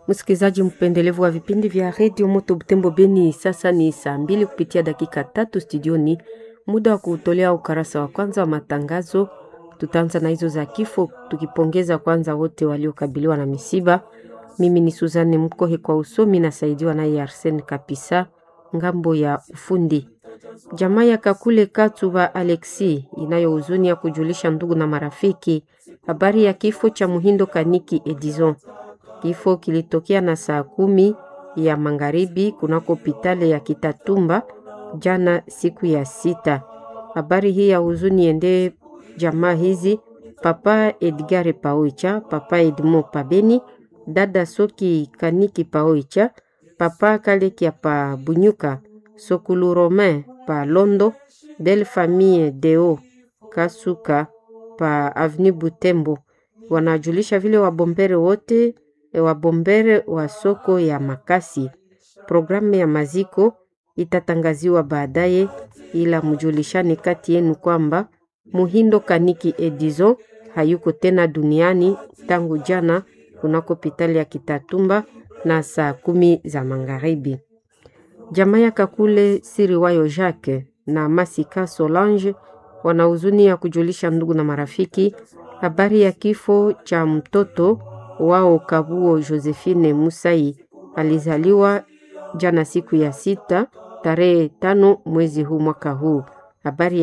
Msikilizaji mpendelevu wa vipindi vya redio Moto Butembo Beni, sasa ni saa mbili kupitia dakika tatu studioni, muda wa kuutolea ukarasa wa kwanza wa matangazo. Tutaanza na hizo za kifo, tukipongeza kwanza wote waliokabiliwa na misiba. Mimi ni Suzanne Mkohe kwa usomi, nasaidiwa naye Arsen Kapisa ngambo ya ufundi. Jamaa ya Kakule Katuba Alexi inayo huzuni ya kujulisha ndugu na marafiki habari ya kifo cha Muhindo Kaniki Edison. Kifo kilitokea na saa kumi ya magharibi kunako hospitali ya Kitatumba jana siku ya sita. Habari hii ya huzuni ende jamaa hizi Papa Edgar Paoicha, Papa Edmo Pabeni, dada Soki Kaniki Paoicha, Papa Kalekia pa Bunyuka, Sokulu Romain pa Londo, Belle Famille Deo Kasuka pa Avenue Butembo. Wanajulisha vile wabombere wote wabombere wa soko ya Makasi. Programu ya maziko itatangaziwa baadaye, ila mjulishane kati yenu kwamba Muhindo Kaniki Edizo hayuko tena duniani tangu jana kunako hospitali ya Kitatumba na saa kumi za magharibi. Jamaa ya Kakule Siriwayo Jacques na Masika Solange wana huzuni ya kujulisha ndugu na marafiki habari ya kifo cha mtoto wao Kabuo Josephine Musai alizaliwa jana siku ya sita tarehe tano mwezi huu mwaka huu. Habari